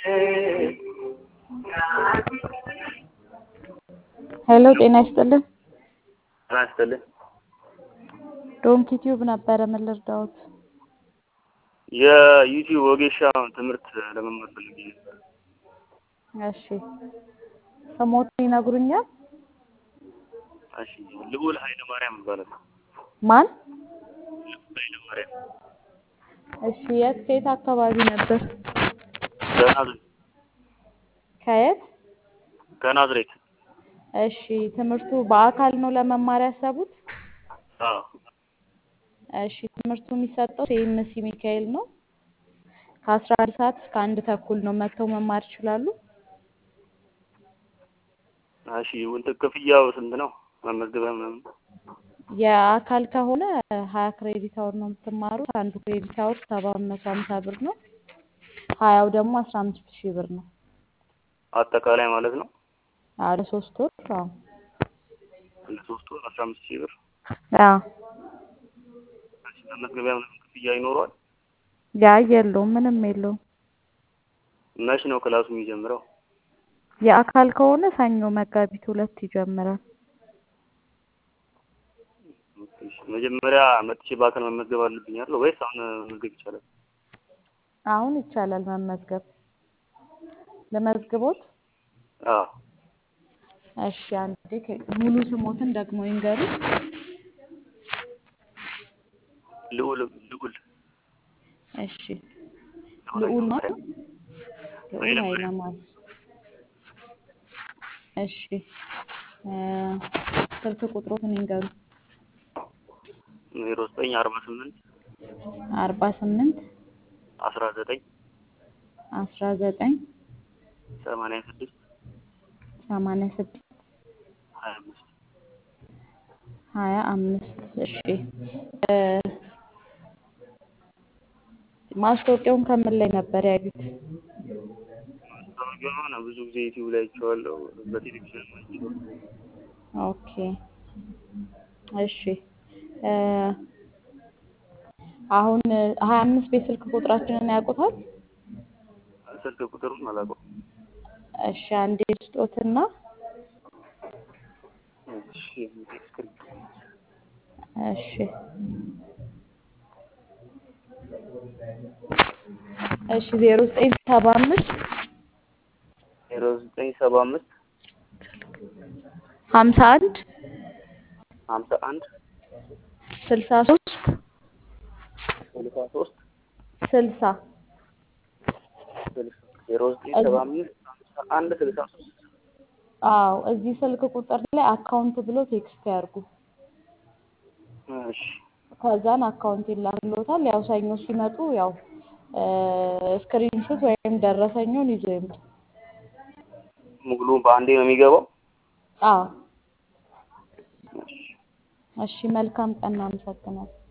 ሄሎ ጤና ይስጥልን። ጤና ይስጥልን። ዶንኪ ቲዩብ ነበረ። ምን ልርዳዎት? የዩቲዩብ ወጌሻ ትምህርት ለመማር ፈልጌ ነበር። እሺ ስሞትን ይነግሩኛል? እሺ ልዑል ኃይለ ማርያም ይባላል። ማን? ልዑል ኃይለ ማርያም እሺ የት ከየት አካባቢ ነበር? ከናዝሬት ከየት? ከናዝሬት። እሺ ትምህርቱ በአካል ነው ለመማር ያሰቡት? አዎ እሺ ትምህርቱ የሚሰጠው ሴምሲ ሚካኤል ነው። ከአስራ አንድ ሰዓት እስከ አንድ ተኩል ነው መጥተው መማር ይችላሉ። እሺ እንትን ክፍያው ስንት ነው? መመዝገቢያ ምናምን የአካል ከሆነ ሀያ ክሬዲት አወር ነው የምትማሩት። አንዱ ክሬዲት አወር ሰባት መቶ ሀምሳ ብር ነው። ሀያው ደግሞ አስራ አምስት ሺህ ብር ነው። አጠቃላይ ማለት ነው። አዎ ለሶስት ወር አዎ ለሶስት ወር አስራ አምስት ሺህ ብር። አዎ እሺ መመዝገቢያ ምናምን ክፍያ ይኖረዋል? ያ የለውም ምንም የለውም። መች ነው ክላሱ የሚጀምረው? የአካል ከሆነ ሰኞ መጋቢት ሁለት ይጀምራል። እሺ መጀመሪያ መጥቼ በአካል መመዝገብ አለብኝ አይደል? ወይስ አሁን መመዝገብ ይቻላል? አሁን ይቻላል መመዝገብ። ለመዝግቦት? አዎ እሺ አንዴ ከ- ሙሉ ስሞትን ደግሞ ይንገሩ። ልዑል ልዑል እሺ ልዑል ማለት ልዑል ኃይለ ኃይለ ማርያም ማርያም። እሺ እ ስልክ ቁጥሮትን ይንገሩ። ዜሮ ዘጠኝ አርባ ስምንት አርባ ስምንት አስራ ዘጠኝ አስራ ዘጠኝ ሰማንያ ስድስት ሰማንያ ስድስት ሀያ አምስት ሀያ አምስት እሺ እ ማስታወቂያውን ከምን ላይ ነበር ያዩት? ማስታወቂያውን ብዙ ጊዜ ዩቲዩብ ላይ አይቼዋለሁ፣ በቴሌቪዥን አይቼዋለሁ። ኦኬ እሺ እ አሁን ሀያ አምስት ቤት ስልክ ቁጥራችንን ያውቁታል? ስልክ ቁጥሩን አላውቀውም። እሺ አንዴ ስጦትና እሺ ስክሪፕት እሺ እሺ ዜሮ ዘጠኝ ሰባ አምስት ዜሮ ዘጠኝ ሰባ አምስት ሀምሳ አንድ ሀምሳ አንድ ስልሳ ሶስት ስልሳ ሶስት ስልሳ ስልሳ ዜሮ ዘጠኝ ሰባ አምስት ሀምሳ አንድ ስልሳ ሶስት አዎ እዚህ ስልክ ቁጥር ላይ አካውንት ብሎ ቴክስት ያርጉ። እሺ ከዛን አካውንት ይላክሎታል። ያው ሰኞ ሲመጡ ያው ስክሪንሾት ወይም ደረሰኙን ይዞ ይምጡ። ሙሉ በአንዴ ነው የሚገባው? አዎ እሺ እሺ መልካም ቀን። አመሰግናለሁ።